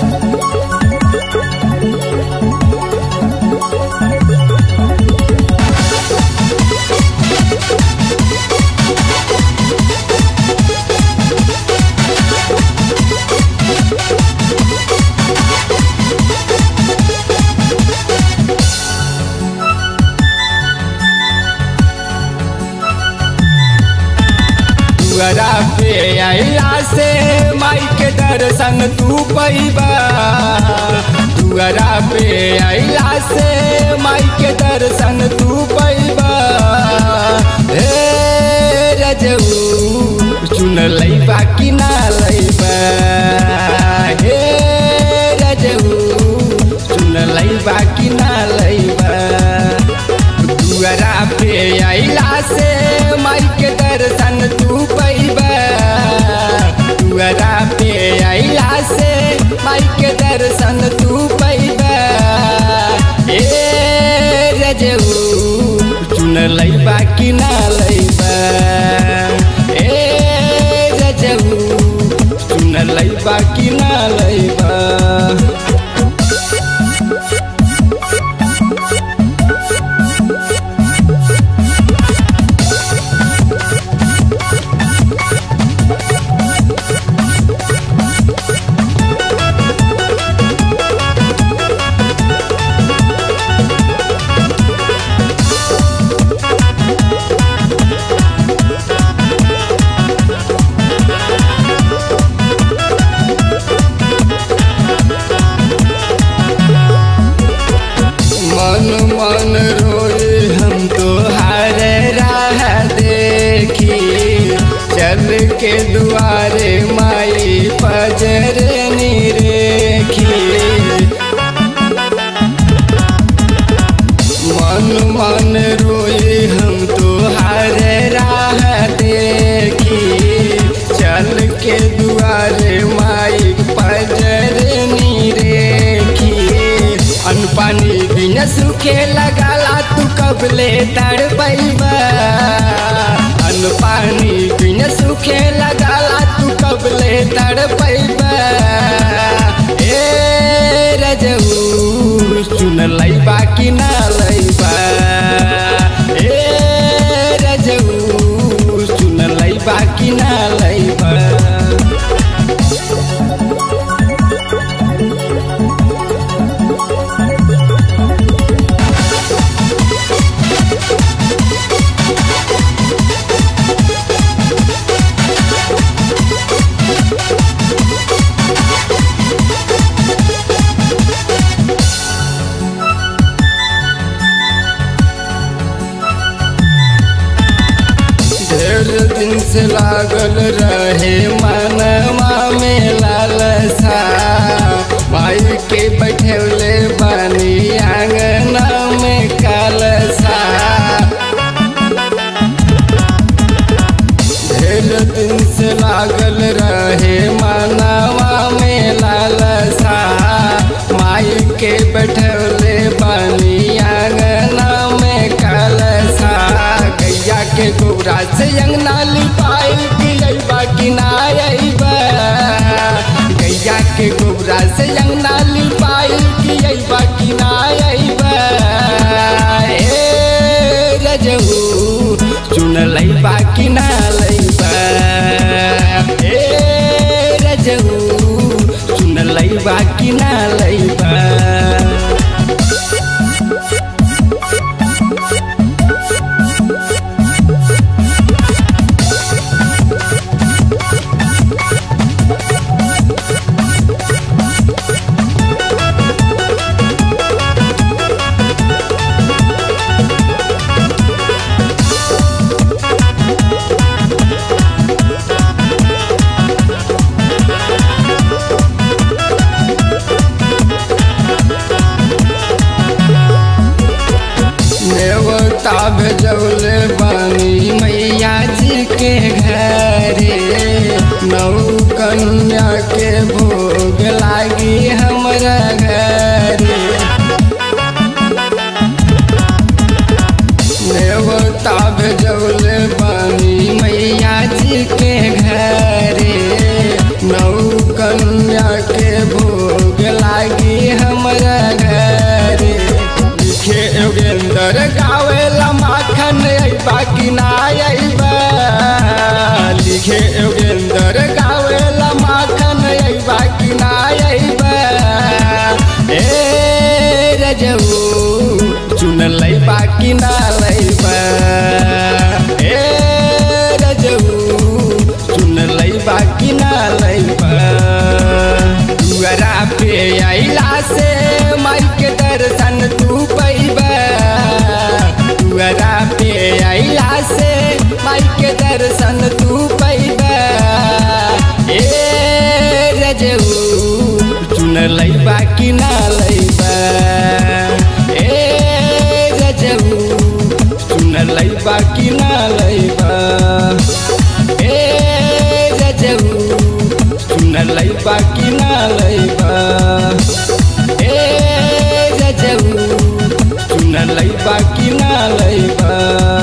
दुआरा पे आइला से माई के दर्शन तू पैबा दुआरा पे आइला से माई के दर्शन तू पैबा हे रजऊ चुन लैबा कि ना लैबा हे रजऊ चुन लैबा कि ना लैबा दुआरा पे आइला से माई के दर्शन तू पैबा दुआरा पे आइला से माई के दर्शन तू पैबा ए रजऊ चुन लैबा कि ना लैबा ए रजऊ चुन लैबा कि ना लैबा मन मन रोए हम तो हार राह देखी चल के दुआरे माई पजर निरेखी मन मन रोए हम तो हार राह देखी चल के दुआरे माई पजर निरेखी अन पानी बिना सूखे लगाला तू कबले तड़ पैबा अन पानी बिना सूखे लगाला तू कबले तड़ पैबा ए रजऊ सुन लैबा कि ना लैबा ए रजऊ सुन लैबा कि ना लैबा ढेर दिन से लागल रहे मनवा में लालसा माई के बैठौले बानी आंगना में कालसा ढेर दिन से लागल रहे मनवा में लालसा माई के बैठौले बानी आंगना में कालसा गैया के गोबरा से अंगना लिपाई पिलैबा कि ना अइबा गैया के गोबरा से अंगना लिपाई पिलैबा कि ना अइबा ए रजऊ चुन लैबा कि ना लैबा ए रजऊ चुन लैबा कि ना लैबा नेवता भेजौले बानी मैया जी के घरे नौ कन्या के भोग लागी हमरा घरे नेवता भेजौले बानी मैया जी के घरे नौ कन्या के भोग से माई के दर्शन तू पैबा दुआरा पे अला से माई के दर्शन तू पैबा ए रजऊ चुन लैबा कि ना लैबा ए रजऊ चुन लैबा कि ना लैबा ए रजऊ चुन लैबा कि ना लैबा ए रजऊ चुन लैबा कि ना लैबा